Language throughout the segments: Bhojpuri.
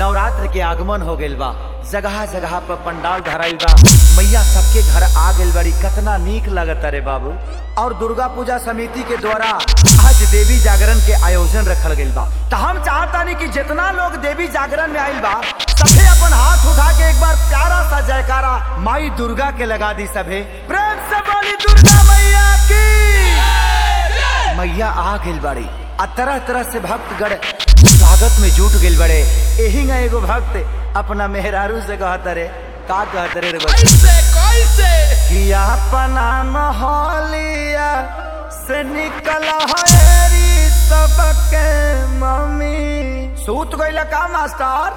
नवरात्र के आगमन हो गइल बा जगह जगह पर पंडाल धराइल बा मैया सबके घर आ गइल बड़ी कितना नीक लगता रे बाबू और दुर्गा पूजा समिति के द्वारा आज देवी जागरण के आयोजन रखल गइल बा तो हम चाहतानी कि जितना लोग देवी जागरण में आइल बा सभे अपन हाथ उठा के एक बार प्यारा सा जयकारा माई दुर्गा के लगा दी सभे प्रेम से बोली दुर्गा मैया की मैया आ गइल बाड़ी आ तरह तरह से भक्तगण स्वागत में जुट गइल बड़े एही ना एगो भक्त अपना मेहरारू से कहत रे का कहत रे रे बच्चे? कैसे कैसे कि अपना मोहलिया से निकल हरी सबके मम्मी सूत गइल का मास्टर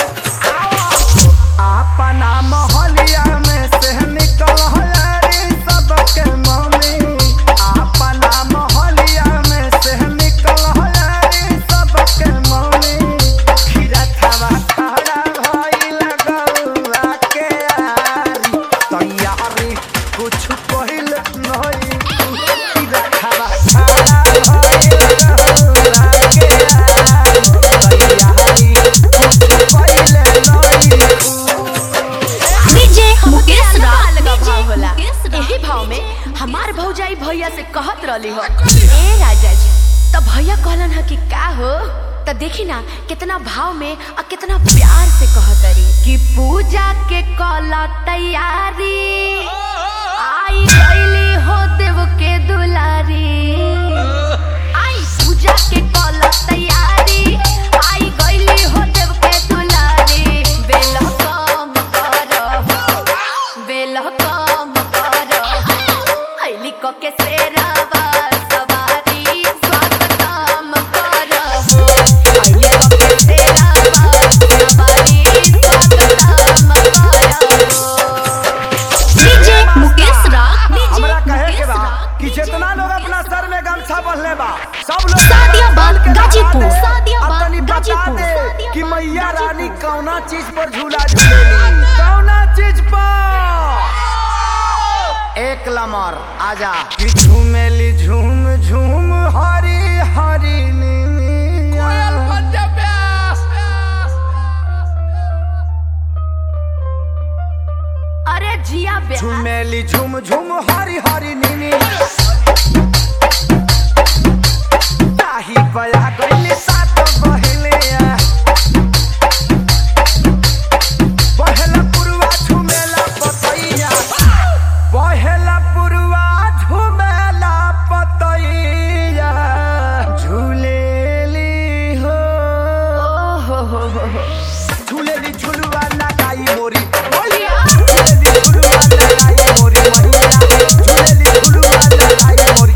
अपना मोहलिया में से निकल हरी सबके मम्मी अपना मोहलिया में से निकल हरी सबके मम्मी खीरा खावा खड़ा भइल गौआ के आरी तैयारी कुछ पहिल नहीं खीरा खावा खड़ा भइल गौआ के आरी तैयारी कुछ पहिल नहीं डीजे मुकेश अलग राज अलग भाव होला मुकेश राज। यही भाव में हमार भौजाई भैया से कहत रहली हो ए राजा जी तो भैया कहलन ह कि का हो तो देखी ना कितना भाव में और कितना प्यार से कहत रही कि पूजा के कला तैयारी आई गईली हो देव के दुलारी आई पूजा के कला तैयारी आई गईली हो देव के दुलारी बेल कम करो बेल कम करो ऐली क के सेरावा सवारी स्वागतम करो ऐली क के सेरावा सवारी स्वागतम करो डीजे मुकेश राज हमरा कहे के बा मुकेश कि राज। जितना लोग अपना सर में गमछा बंधले बा सब लोग सादियाबाद, के बता गाजीपुर, दे, सादियाबाद, आ तनी बता गाजीपुर, दे सादियाबाद, कि मैया रानी गाजीपुर। कौना चीज पर झूला झूलेली कौना चीज पर एक लमर आजा कि झूमेली झूम झूम हरी हरी नीनी कोयल पंजाब व्यास अरे जिया ब्याह झूमेली झूम झूम हरी हरी नीनी ताही पया गइली सात बहिले पहला पुरवा झूमेला पतैया पहला पुरवा झूमेला पतैया झूलेली हो ओहो हो हो हो झूलेली झुलवा लगाई मोरी मैया झूलेली झुलवा लगाई मोरी मैया झूलेली झुलवा लगाई मोरी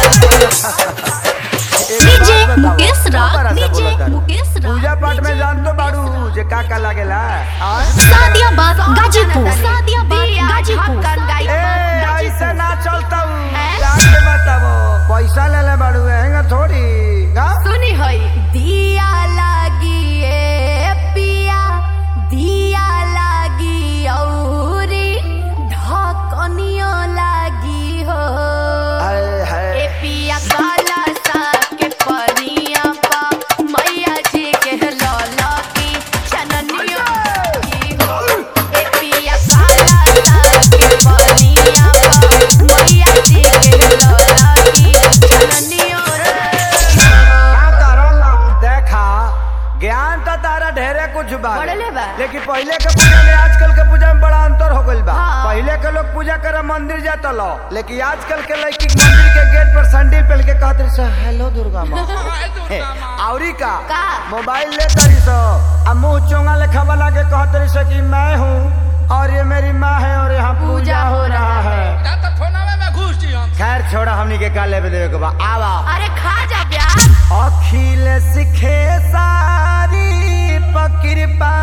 डीजे मुकेश राज डीजे मुकेश राज पूजा पाठ में जान तो बाड़ू जे का का लागेला हाँ? सादियाबाद गाजीपुर सादियाबाद दिया, गाजीपुर ढक्कन गाई ए ऐसे ना चलता हूँ हैं? जाके बताबो पैसा ले ले बाड़ू हैंगा थोड़ी का सुनी हई दिया लागी ए पिया दिया लागी औरी ढकनियो लागी हो हाय हाय ए पिया काला सा के पनिया पा मैया जी के लौला की छननियो की हो ए पिया काला सा के पनिया पा मैया जी के लौला की छननियो रे का करल देखा ज्ञान तो तारा ढेरे कुछ बा बढ़ले बा। लेकिन पहले के पूजा में आजकल के पूजा में बड़ा अंतर हो गइल बा हाँ। पहले के लोग पूजा करे मंदिर जाता लो लेकिन आजकल के लड़की मंदिर के गेट पर सैंडल पहन के कहते रही सो हेलो दुर्गा माँ हाय दुर्गा माँ औरी का का? मोबाइल ले तरी सो आ मुंह चोंगा लेखा बना के कहते रही सो कि मैं हूँ और ये मेरी माँ है और यहाँ पूजा हो रहा है ना तो फोनवे में घुस जी हम खैर छोड़ा हमनी के का लेवे देवे के बा आवा अरे खा जा प्यार अखिल सिखे सारी पकृपा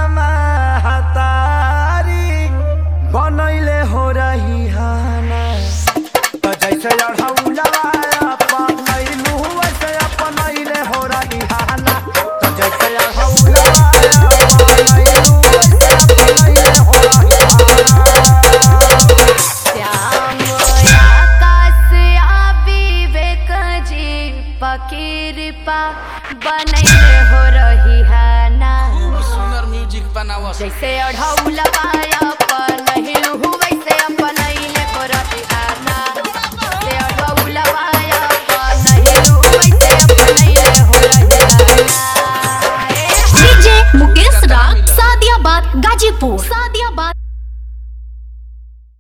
महतारी बनैले हो रही हाना तो जैसे अढ़ौलवा अपनैलू वैसे अपनैले हो रही हाना तो जैसे अढ़ौलवा अपनैलू वैसे अपनैले हो रही हाना श्याम आकाश आ विवेक जी पकीरपा बनैले हो रही है ना खूब सुंदर बनावो जैसे अढ़ौला पाया पनहिलु वैसे अपनैले करते आना जैसे अढ़ौला पाया पनहिलु वैसे अपनैले हो रहे डीजे मुकेश राग सादियाबाद गाजीपुर